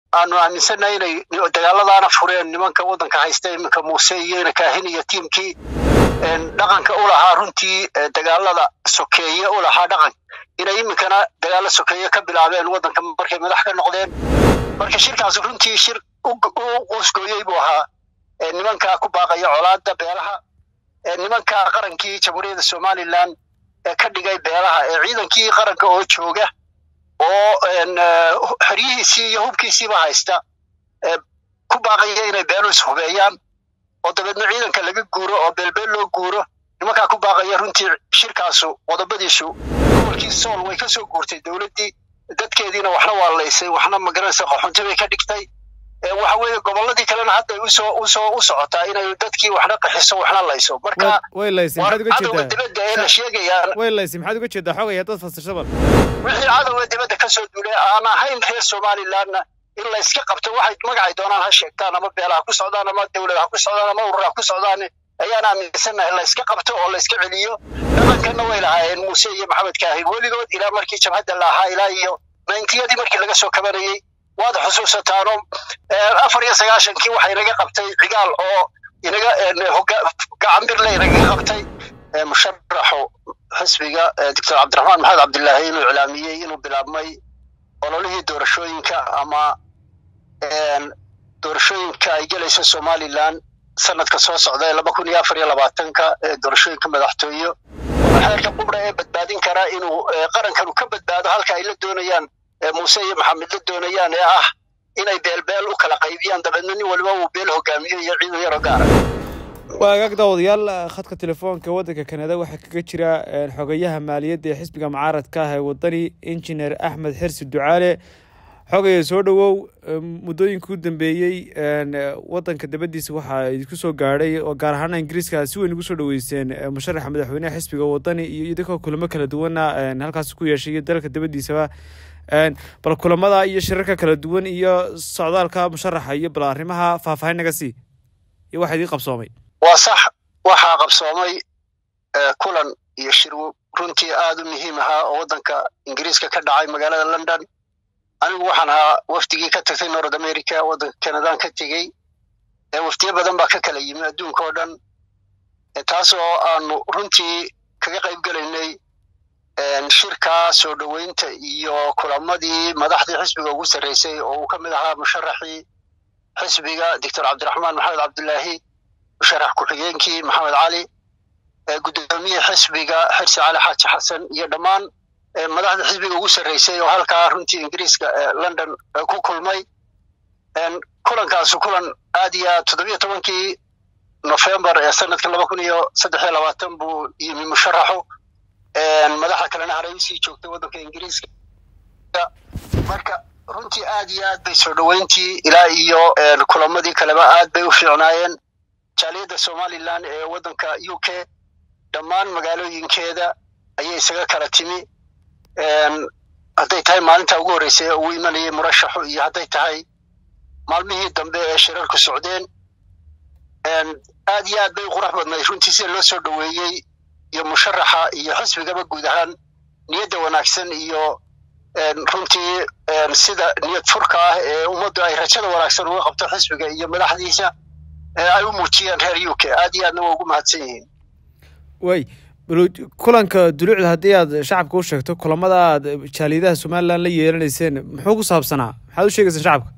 aanu aaminsannahay inay dagaaladaana fureen nimanka waddanka haysta iminka muuse iyo ina kaahin iyo tiimkii dhaqanka u lahaa runtii dagaalada sokeeye u lahaa dhaqan inay iminkana dagaalo sokeeye ka bilaabeen waddanka markay madax ka noqdeen marka shirkaas runtii shir u qoosgooyey buu ahaa nimanka ku baaqaya colaada beelaha nimanka qarankii jamhuuriyadda somalilan ka dhigay beelaha ee ciidankii qaranka oo jooga oo xeryihiisii iyo hubkiisiiba haysta ku baaqaya inay beelu ishubeeyaan oo dabeedna ciidanka laga guuro oo beelbeel loo guuro nimankaa ku baaqaya runtii shirkaasu qodobadiisu gobolkii sool way ka soo guurtay dowladdii dadkeediina waxna waa laysay waxna magaranaysa qaxunti bay ka dhigtay waxa weeye gobolladii kalena hadda usoo usoo u socotaa inay dadkii waxna qaxiso waxna layso marka way laysay maxaad uga cadowga jeedaa dibadda ee la sheegayaan way laysay maxaad uga jeedaa xogaya dad fasirsa bal wixii cadowga dibadda ka soo duulay aan ahayn reer somalilandna in la iska qabto waxay magacay doonaan ha sheegtaan ama beelaha ku socdaan ama dowlada ha ku socdaan ama urur ha ku socdaan ayaan aaminsannahay la iska qabto oo la iska celiyo dhaqankanna way lahaayeen muuse iyo maxamed kaahin weligood ilaa markii jabhadda la ahaa ilaa iyo nayntiyadii markii laga soo kabanayey waad xusuusataano afar iyo sagaashankii waxaa inaga qabtay cigaal oo inaga gacanbirle inagaga qabtay musharaxu xisbiga doctor cabdiraxmaan maxamed cabdilaahi inuu iclaamiyey inuu bilaabmay ololihii doorashooyinka ama doorashooyinka ay gelayso somalilan sanadka soo socda ee laba kun iyo afar iyo labaatanka ee doorashooyinka madaxtooyo xeerka qubra ee badbaadin karaa inuu qarankanu ka badbaado halka ay la doonayaan muuse iyo maxamed la doonayaan ee ah inay beelbeel u kala qaybiyaan dabeedna nin waliba uu beel hogaamiyo iyo ciidan yaroo gaara waa agaag daawadayaal khadka telefoonka waddanka kanada waxaa kaga jira xogayaha maaliyadda ee xisbiga mucaaradka ah ee wadani injineer axmed xirsi ducaale xogaya soo dhowow muddooyinka u dambeeyey waddanka dabadiisa waxaa idinku soo gaadhay oo gaar ahaana ingiriiska si weyn ugu soo dhoweyseen musharaxa madaxweynaha xisbiga wadani iyo idinkoo kulamo kala duwana halkaas ku yeeshay iyo dalka dabadiisaba bal kulamada iyo shirarka kala duwan iyo socdaalka musharaxa iyo bal arrimaha faahfaahin naga sii iyo waxa idiin qabsoomay waa sax waxaa qabsoomay kulan iyo shir runtii aada u muhiim ahaa oo waddanka ingiriiska ka dhacay magaalada london anigu waxaan ahaa wafdigii ka tagtay north america waddanka canadaan ka tegey wafdiyo badan baa ka kala yimi adduunka oo dhan taas oo aanu runtii kaga qayb gelaynay shirka soo dhoweynta iyo kulamadii madaxdii xisbiga ugu sarreysay oo uu ka mid ahaa musharaxii xisbiga doctor cabdiraxmaan maxamed cabdilaahi musharax ku-xigeenkii maxamed cali guddoomiye xisbiga xirsi cali xaaji xasan iyo dhammaan madaxda xisbiga ugu sarreysay oo halkaa runtii ingiriiska london ku kulmay kulankaasu kulan aad iyo aad toddobiyo tobankii nofembar ee sanadka laba kun iyo saddex iyo labaatan buu yimi musharaxu madaxda kalena haray usii joogtay waddanka ingiriiska marka runtii aad iyo aad bay soo dhoweyntii ilaa iyo kulamadii kaleba aad bay u fiicnaayeen jaaliyadda somalilan ee waddanka u k dhammaan magaalooyinkeeda ayay isaga kala timi hadday tahay maalinta ugu horreysay ee uu imanayay murashaxu iyo hadday tahay maalmihii dambe ee shirarku socdeen aad iyo aad bay u qurux badnayd runtii sida loo soo dhoweeyey iyo musharaxa iyo xisbigaba guud ahaan niyadda wanaagsan iyo runtii sida niyad furka ah ee ummaddu ay rajada wanaagsan uga qabto xisbiga iyo madaxdiisa ay u muujiyeen reer u k aad iyo aadna waa ugu mahadsan yihiin way kulanka duluucda haddii aad shacabka u sheegto kulamada aad jaaliyadaha somalilan la yeelanayseen muxuu ku saabsanaa maxaad u sheegaysaan shacabka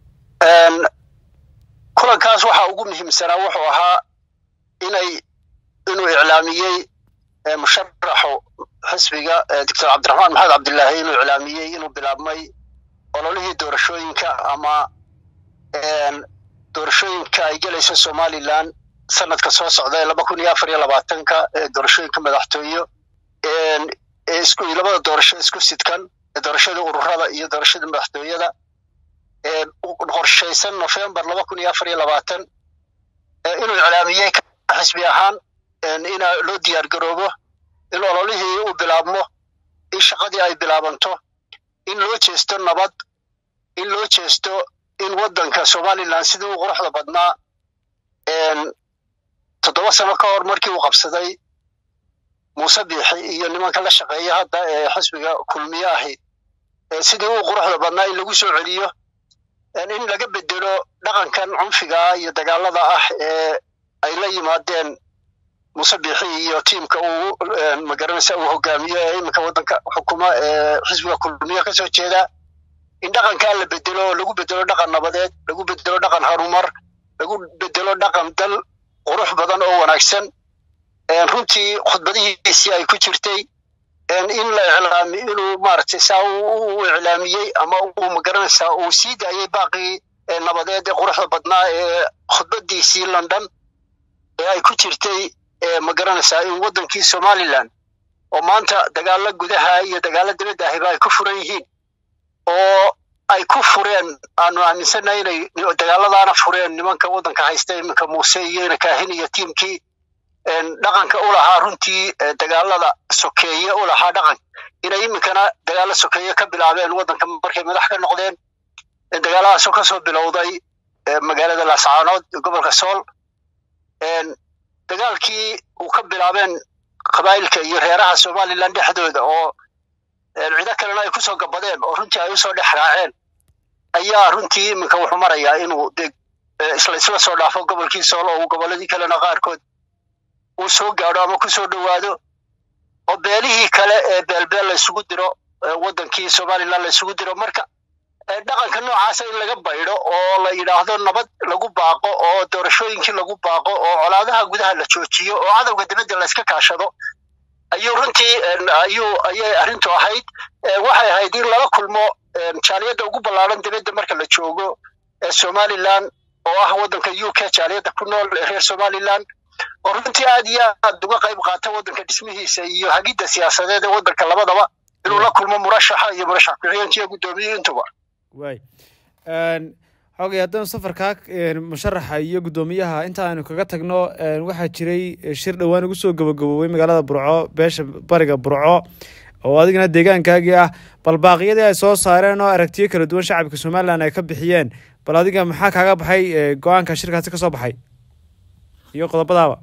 kulankaas waxaa ugu muhiimsanaa wuxuu ahaa inay inuu iclaamiyey musharaxu xisbiga doctor cabdiraxmaan maxamed cabdilaahi inuu iclaamiyey inuu bilaabmay ololihii doorashooyinka ama doorashooyinka ay gelayso somalilan sanadka soo socda ee laba kun iyo afar iyo labaatanka ee doorashooyinka madaxtooyo isku labada doorasho isku sidkan doorashada ururada iyo doorashada madaxtooyada qorshaysan november laba kun iyo afar iyo labaatan inuu iclaamiyey xisbi ahaan in loo diyaar garoobo in ololihii uu bilaabmo in shaqadii ay bilaabanto in loo jeesto nabad in loo jeesto in waddanka somalilan sidii u quruxda badnaa toddoba sano ka hor markii uu qabsaday muuse biixi iyo nimanka la shaqeeya hadda ee xisbiga kulmiye ahi sidii uu quruxda badnaa in lagu soo celiyo dhaqankan cunfiga iyo dagaalada ah ee ay la yimaadeen muuse biixi iyo tiimka uu magaranaysa uu hogaamiyo ee iminka waddanka xukuma ee xisbiga kulmiya kasoo jeeda in dhaqankaa la bedelo oo lagu bedelo dhaqan nabadeed lagu bedelo dhaqan harumar lagu bedelo dhaqan dal qurux badan oo wanaagsan runtii khudbadihiisii ay ku jirtay in la iclaami inuu maaragtay saa u iclaamiyey ama uu magaranaysaa uu sii daayey baaqii nabadeed ee quruxda badnaa ee khudbadiisii london ee ay ku jirtay magaranaysaa in waddankii somaliland oo maanta dagaalo gudaha iyo dagaalo dibadda ahiba ay ku furan yihiin oo ay ku fureen aanu aaminsannahay inay dagaaladaana fureen nimanka waddanka haysta iminka muuse iyo ina kaahin iyo tiimkii dhaqanka u lahaa runtii dagaalada sokeeye u lahaa dhaqan inay iminkana dagaalo sokeeye ka bilaabeen waddanka markay madax ka noqdeen dagaaladaasoo kasoo bilowday magaalada laascaanood gobolka sool dagaalkii uu ka bilaabeen qabaa'ilka iyo reeraha somaliland dhexdooda oo cido kalena ay kusoo gabadeen oo runtii ay usoo dhex raaceen ayaa runtii iminka wuxuu marayaa inuu de isla isla soo dhaafo gobolkii sool oo gobolladii kalena qaarkood uu soo gaadho ama kusoo dhowaado oo beelihii kale ee beelbeel la isugu diro waddankii somaliland la isugu diro marka dhaqanka noocaasa in laga baydho oo la yidhaahdo nabad lagu baaqo oo doorashooyinkii lagu baaqo oo colaadaha gudaha la joojiyo oo cadowga dibadda la iska kaashado ayuu runtii ayuu ayay arrintu ahayd waxay ahayd in lala kulmo jaaliyadda ugu ballaaran dibadda marka la joogo ee somaliland oo ah waddanka u k jaaliyadda ku nool ee reer somaliland oo runtii aad iyo aad uga qayb qaata waddanka dhismihiisa iyo hagidda siyaasadeed ee waddanka labadaba inuu la kulmo murashaxa iyo murashax ku-xigeenkiiyo guddoomiye intuba way xogay haddaynu safarkaa musharaxa iyo guddoomiyaha inta aynu kaga tagno waxaa jiray shir dhowaan ugu soo gabagaboobay magaalada burco beesha bariga burco oo adigana deegaankaagii ah bal baaqiyadii ay soo saareen oo aragtiyo kala duwan shacabka somalilan ay ka bixiyeen bal adiga maxaa kaaga baxay go-aanka shirkaasi ka soo baxay iyo qodobadaaba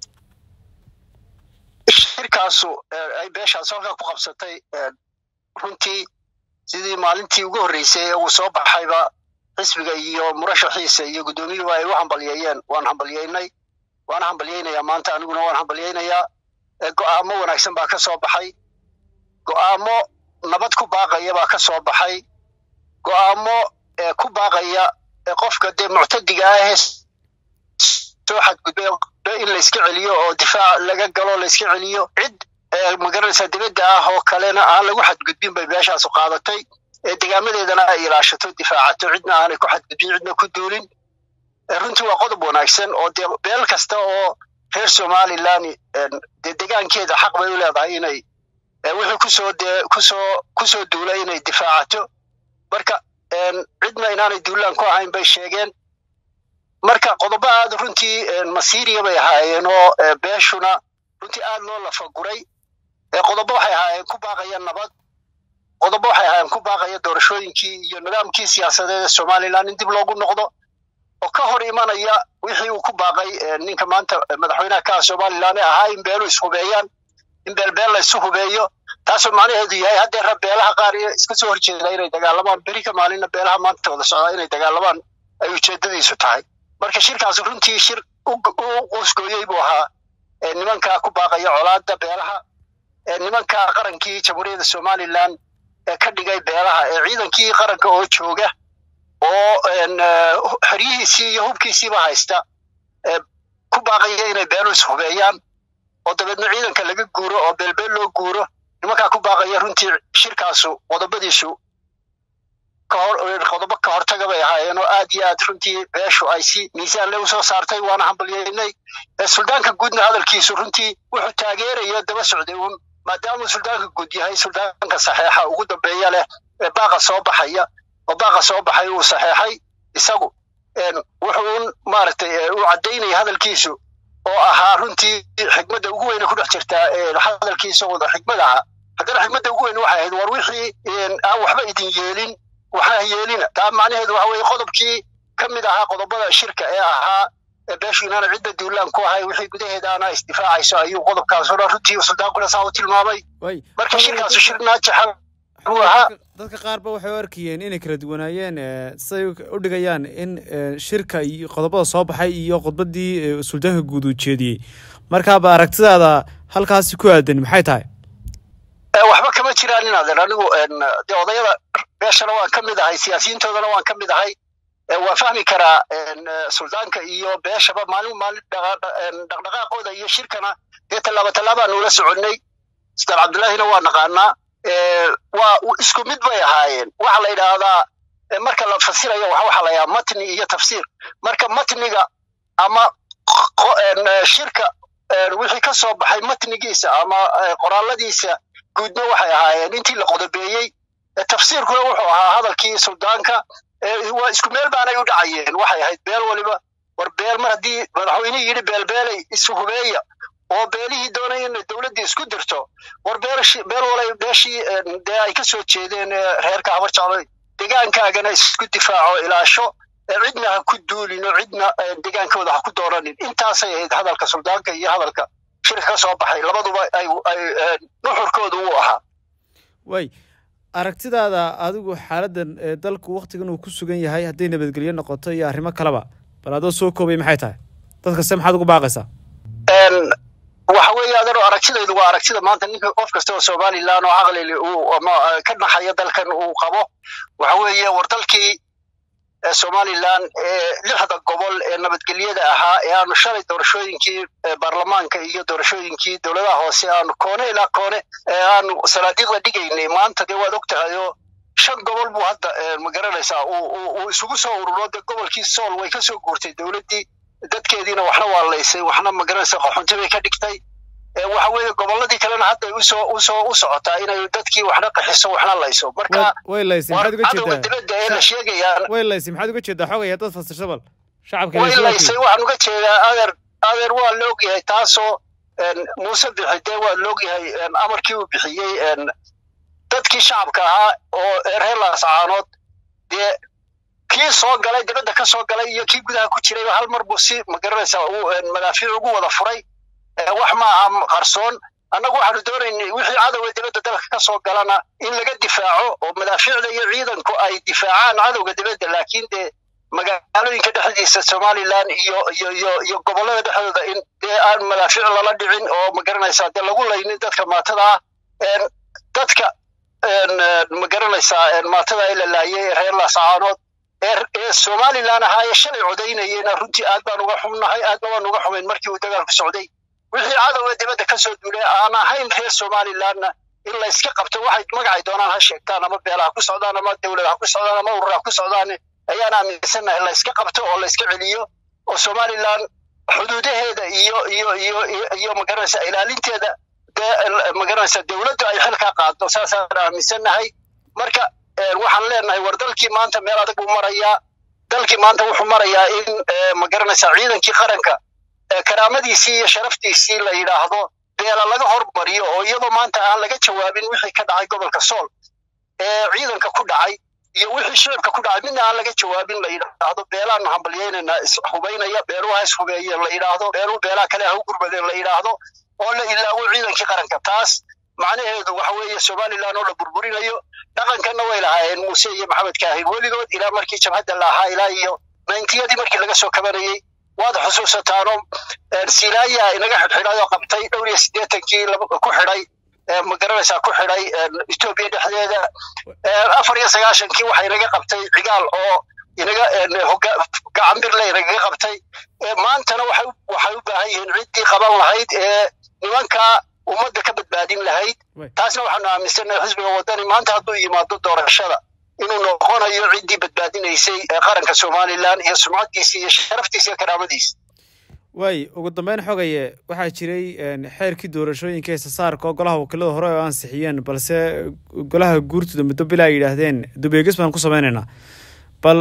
shirkaasu ay beeshaas halkaa ku qabsatay runtii sidii maalintii ugu horreysay ee uu soo baxayba xisbiga iyo murashaxiisa iyo guddoomiyuhu ay u hambalyeeyeen waan hambalyeynay waana hambalyeynayaa maanta aniguna waan hambalyeynayaa go'aamo wanaagsan baa ka soo baxay go'aamo nabad ku baaqaya baa ka soo baxay go'aamo ku baaqaya qofka dee muctadiga ahee soo xadgudbay in layska celiyo oo difaac laga galo layska celiyo cid magaranaysaa dibadda ah oo kalena aan lagu xadgudbin bay beeshaasu qaadatay degaamadeedana ay ilaashato difaacato cidna aanay ku xadgudbin cidna ku duulin runtii waa qodob wanaagsan oo dee beel kasta oo reer somaliland dee degaankeeda xaq bay u leedahay inay wixii kusoo dee kusoo kusoo duulay inay difaacato marka cidna inaanay duulaan ku ahayn bay sheegeen marka qodobo aad runtii masiiriya bay ahaayeen oo beeshuna runtii aad loo lafaguray qodobo waxay ahaayeen ku baaqaya nabad qodobo waxay ahaayeen ku baaqaya doorashooyinkii iyo nidaamkii siyaasadeed ee somaliland in dib loogu noqdo oo ka hor imanaya wixii uu ku baaqay ninka maanta madaxweynaha ka ah somaliland ee ahaa in beelu ishubeeyaan in beelbeel la isu hubeeyo taasoo macnaheedu yahay haddeera beelaha qaar iska soo horjeeda inay dagaalamaan beri ka maalinna beelaha maanta wada socdaa inay dagaalamaan ay ujeedadiisu tahay marka shirkaas runtii shir u qusgooyey buu ahaa nimankaa ku baaqaya colaada beelaha nimanka qarankii jamhuuriyadda somaliland ee ka dhigay beelaha ee ciidankii qaranka oo jooga oo xeryihiisii iyo hubkiisiiba haysta ku baaqaya inay beelu ishubeeyaan oo dabeedna ciidanka laga guuro oo beelbeel loo guuro nimankaa ku baaqaya runtii shirkaasu qodobadiisu qodobo ka hortaga bay ahaayeen oo aad iyo aad runtii beeshu ay si miisaanle usoo saartay waana hambalyeynay suldaanka guudna hadalkiisu runtii wuxuu taageeraya daba socday uun maadaamuu suldaanka guud yahay suldaanka saxeexa ugu dambeeya leh ee baaqa soo baxaya oo baaqa soo baxay uu saxeexay isagu wuxuu maaragtay uu caddaynaya hadalkiisu oo ahaa runtii xikmadda ugu weyne ku dhex jirtaa hadalkiisa wada xikmad ahaa haddana xikmadda ugu weyn waxay ahayd war wixii aan waxba idin yeelin waxaa yeelina taa macnaheedu waxa weeye qodobkii ka mid ahaa qodobada shirka ee ahaa beeshu inaana cidda duulaan ku ahay wixii gudaheedaana isdifaacayso ayuu qodobkaasoo dhan runtii suldaanquna saa u tilmaamay marka shirkaasu shir naajaxa buu ahaa dadka qaarba waxay u arkayeen inay kala duwanaayeen siday u dhigayaan in shirka iyo qodobada soo baxay iyo khudbadii suldaanka guud uu jeediyey markaaba aragtidaada halkaasi ku aadan maxay tahay waxba kama jiraan inaaden anigu dee odayada beeshana waan ka mid ahay siyaasiyiintoodana waan ka mid ahay waa fahmi karaa suldaanka iyo beeshaba maalin maalin dhaqdhaqaaqooda iyo shirkana dee tallaaba tallaabaan ula soconnay sultaan cabdullaahina waa naqaanaa waa isku mid bay ahaayeen waxa la yidhaahdaa marka la fasirayo waxa la yidhaha matni iyo tafsiir marka matniga ama shirka wixii ka soo baxay matnigiisa ama qoraaladiisa guudna waxay ahaayeen intii la qodobeeyey tafsiirkuna wuxuu ahaa hadalkii suldaanka waa isku meel baanay u dhacayeen waxay ahayd beel waliba war beel mar haddii madaxweynihii yidhi beelbeelay isu hubeeya oo beelihii doonay in dowladdii isku dirto war beel walay beeshii dee ay ka soo jeedeen reerka habar jecloy degaankaagana isku difaaco ilaasho cidna ha ku duulin oo cidna degaankooda ha ku dooranin intaasay ahayd hadalka suldaanka iyo hadalka shirka ka soo baxay labaduba ay nuxurkooda uu ahaa way aragtidaada adigu xaaladdan dalku waktigan uu ku sugan yahay hadday nabadgelyo noqoto iyo arrimo kaleba bal adoo soo koobay maxay tahay dadkase maxaad ugu baaqaysaa waxa weeye adano aragtidaydu waa aragtida maanta ninka qof kasta oo somalilan oo caqlili uu ama ka naxaya dalkan uu qabo waxa weeye war dalkii somalilan ee lixda gobol ee nabadgelyada ahaa ee aanu shalay doorashooyinkii baarlamaanka iyo doorashooyinkii dowladaha hoose aanu koone ilaa koone ee aanu salaadiiqda dhigaynay maanta dee waad og tahay oo shan gobol buu hadda magaranaysaa uu isugu soo ururo dee gobolkii sool way ka soo guurtay dowladdii dadkeediina waxna waa laysay waxna magaranaysa qaxunti bay ka dhigtay waxa weeye gobolladii kalena hadda usoo usoo u socotaa inay dadkii waxna qaxiso waxna layso marka way laysay maxaad uga cadowga jeedaa dibadda ee la sheegayaan way laysay maxaad uga jeedaa xogaya dad fasirsa bal shacabka way laysay waxaan uga jeedaa adeer adeer waa la ogyahay taasoo muuse bixi dee waa la ogyahay amarkii uu bixiyey dadkii shacabka ahaa oo reer laascaanood dee kii soo galay dibadda ka soo galay iyo kii gudaha ku jiray hal mar buu si magaranaysaa uu madaafiic ugu wada furay wax ma aha qarsoon annagu waxaanu doonaynay wixii cadowga dibadda dalka ka soo galana in laga difaaco oo madaafiicda iyo ciidanku ay difaacaan cadowga dibadda laakiin dee magaalooyinka dhexdiisa somalilan iyo iyo iyo iyo gobollada dhexdooda in dee aan madaafiic lala dhicin oo magaranaysaa dee lagu laynin dadka maatada ah dadka magaranaysaa maatada ee la laayay ee reer laasacaanood ee somalilan ahaa ee shalay codaynayena runtii aad baan uga xumnahay aadna waan uga xumayn markii uu dagaalku socday wixii cadowga dibadda ka soo duulay aan ahayn reer somalilanna in la iska qabto waxay magacay doonaan ha sheegtaan ama beelaha ku socdaan ama dowlad ha ku socdaan ama urur ha ku socdaan ayaan aaminsannahay la iska qabto oo la iska celiyo oo somalilan xuduudaheeda iyo iyo iyo iyo magaranaysa ilaalinteeda magaranaysa dowladdu ay xil ka qaado saasaan aaminsannahay marka waxaan leenahay war dalkii maanta meel adag buu marayaa dalkii maanta wuxuu marayaa in magaranaysa ciidankii qaranka karaamadiisii iyo sharaftiisii la yidhaahdo beela laga hormariyo oo iyadoo maanta aan laga jawaabin wixii ka dhacay gobolka sool ee ciidanka ku dhacay iyo wixii shicibka ku dhacay midna aan laga jawaabin la yidhaahdo beelaanu hambalyeynayna ishubaynaya beeluha ishubeeye la yidhaahdo beeluhu beelaha kale ha u gurmadeen la yidhaahdo oo la ilaawo ciidankii qaranka taas macnaheedu waxa weeye somalilan oo la burburinayo dhaqankanna way lahaayeen muuse iyo maxamed kaahir weligood ilaa markii jabhadda la ahaa ilaa iyo nayntiyadii markii laga soo kabanayey waad xusuusataano silaaya inaga xidhxidhay oo qabtay dhowr iyo siddeetankii ku xidhay magaranaysaa ku xidhay etoobiya dhexdeeda afar iyo sagaashankii waxa inaga qabtay cigaal oo inaga gacanbirle inagaga qabtay maantana waxay waxay u baahan yihiin ciddii qaban lahayd ee nimankaa ummadda ka badbaadin lahayd taasna waxaanu aaminsannahay xisbiga waddani maanta hadduu yimaado doorashada inuu noqonayo ciddii badbaadinaysay qaranka somalilan iyo sumcaddiisa iyo sharaftiisa iyo karaamadiisa waay ugu dambeyn xogaye waxaa jiray xeerkii doorashooyinka heesasaarka oo golaha wakiilada hore oo ansixiyeen balse golaha guurtooda muddo bilaa ay yidhaahdeen dubeegis baan ku sameynaynaa bal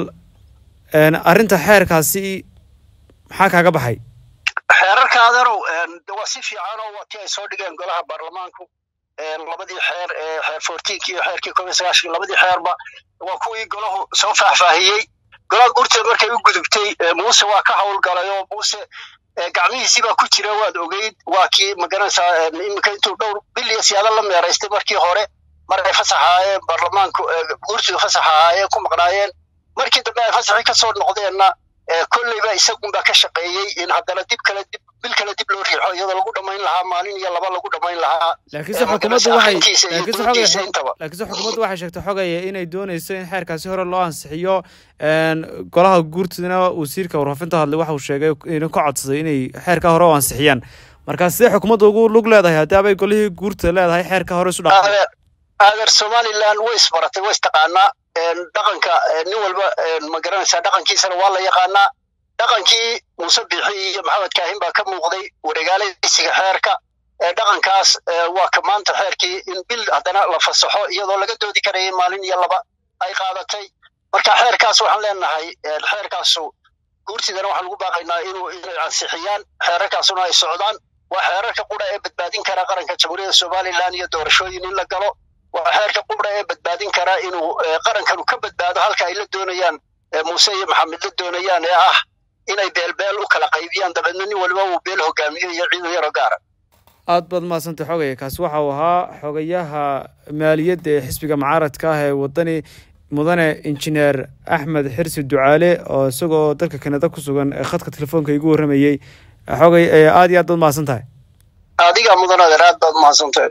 arrinta xeerkaasi maxaa kaaga baxay xeerarka adeerow waa si fiican oo waa tii ay soo dhigeen golaha baarlamaanku labadii xeer ee xeer fourteenki iyo xeerkii koob iyo sagaashan labadii xeerba waa kuwii golahu soo faahfaahiyey golaha guurteed markay u gudubtay muuse waa ka howlgalay oo muuse gacmihiisiibaa ku jira waad ogeyd waa kii magaranaysaa iminka intuu dhowr bil iyo siyaado la meeraystay markii hore mar ay fasax ahaayeen baarlamaanku guursidu fasax ahaayeen ku maqnaayeen markii dambe ay fasaxii kasoo noqdeenna kolleyba isagunbaa ka shaqeeyey in haddana dib kale dib bil kale dib loo riixo iyadoo lagu dhammayn lahaa maalin iyo laba lagu dhammayn lahaa laakiinse xukuumaddu waxay laakiinse laakiinse xukuumaddu waxay sheegtay xogaya inay doonayso in xeerkaasi hore loo ansixiyo golaha guurtidana wasiirka warfaafinta hadlay waxa uu sheegay inuu ka codsaday inay xeerka hore u ansixiyaan marka sidee xukuumadda ugu lug leedahay haddii abay golihii guurta leedahay xeerka hore isu dhaafay aadeer somaliland way isbaratay way istaqaanaa dhaqanka nin walba ma garanaysaa dhaqankiisana waa la yaqaanaa dhaqankii muuse bixi iyo maxamed kaahin baa ka muuqday waregaalaysiga xeerka dhaqankaas waa ka maanta xeerkii in bil haddana la fasaxo iyadoo laga doodi karayay maalin iyo laba ay qaadatay marka xeerkaas waxaan leenahay xeerkaasu guurtidana waxaan ugu baaqaynaa inuu inay ansixiyaan xeerarkaasuna ay socdaan waa xeerarka qura ee badbaadin kara qaranka jamhuuriyadda somaliland iyo doorashooyin in la galo waa xeerka qura ee badbaadin kara inuu qarankanu ka badbaado halka ay la doonayaan muuse iyo maxamed la doonayaan ee ah inay beelbeel u kala qaybiyaan dabeedna nin waliba uu beel hogaamiyo iyo ciidan yaro gaara aad baad mahadsantay xogaya kaasi waxa uu ahaa xogayaha maaliyadda ee xisbiga mucaaradka ah ee wadani mudane injineer axmed xirsi ducaale oo isagoo dalka kanada ku sugan ee khadka telefoonka igu warramayey xogay aad iyo aad baad mahadsan tahay adiga mudan adeer aad baad mahadsantahay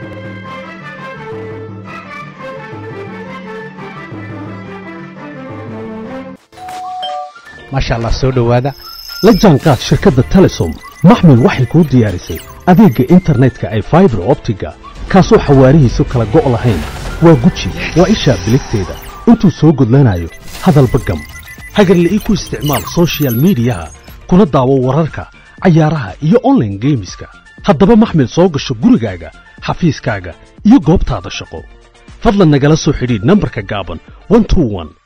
maasha allah soo dhowaada la jaanqaad shirkadda telesom maxmil waxay kuu diyaarisay adeegga internetka ay faibar optiga kaasoo xawaarihiisu kala go' lahayn waa guji waa ishaa biligteeda intuu soo gudlanayo hadalba gam hagarle ii ku isticmaal sochial midiyaha kuna daawo wararka cayaaraha iyo onlaine geemiska haddaba maxmil soo gasho gurigaaga xafiiskaaga iyo goobtaada shaqo fadlan nagala soo xidhiidh nambarka gaaban